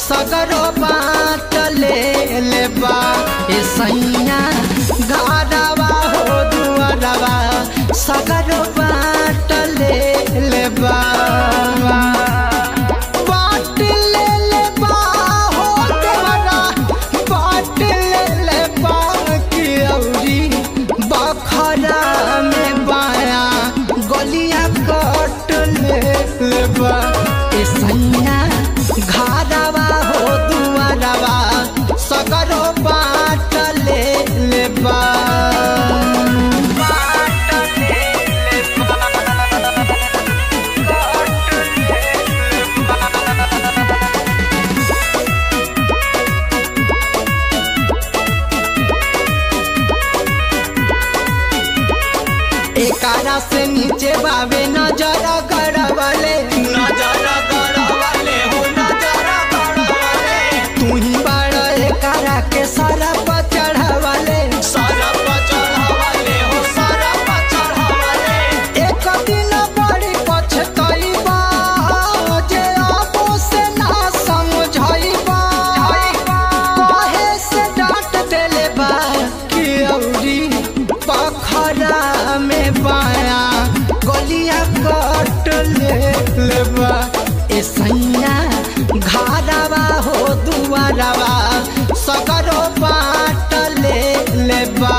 सगरो बाट ले लेबा ए सैया घरवा हो दुआरवा सगरो बाट ले लेबा बाट ले लेबा हो देवरा बाट ले लेबा कि औरी बखरा में बाया गलिया कट ले लेबा ए सैया घरवा हो दुआरवा सगरो बाट ले लेबा एकारा से नीचे बावे नजर गड़बले नजर गड़बले हो नजर गड़बले तू ही बड़ एकारा के सरप चढ़वले सरप चढ़ावले हो सरप चढ़ावले एक दिन बड़ी पछतैबा जे आपो से ना समझैबा कहे से डांट देले बा कि औरी पखरा में बाया गलिया कट ले लेबा ए सैया घरवा हो दुआरवा सगरो बाट ले लेबा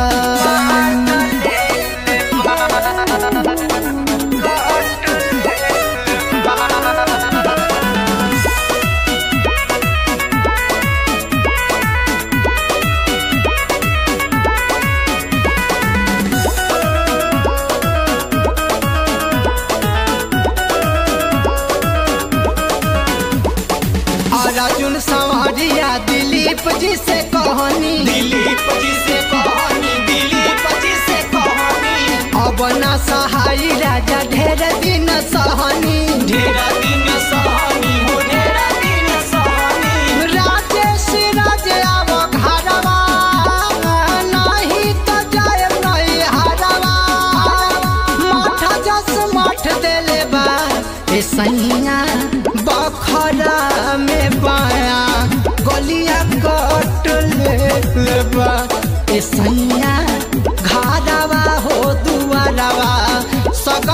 और अर्जुन संवरिया दिलीप जी से कहनी दिलीप जी से कहानी दिलीप जी से कहानी अब ना सहाय राजा ढेर दिन सहनी ढेरा दिन सहानी हो ढेरा दिन सहानी राजेश राज आव घरवा नहीं तो जाए नहीं हरवा मठ जस मठ देले बा ए सैया बखरा में बाया गलिया कट ले लेबा ए सैया घरवा हो दुआरवा सग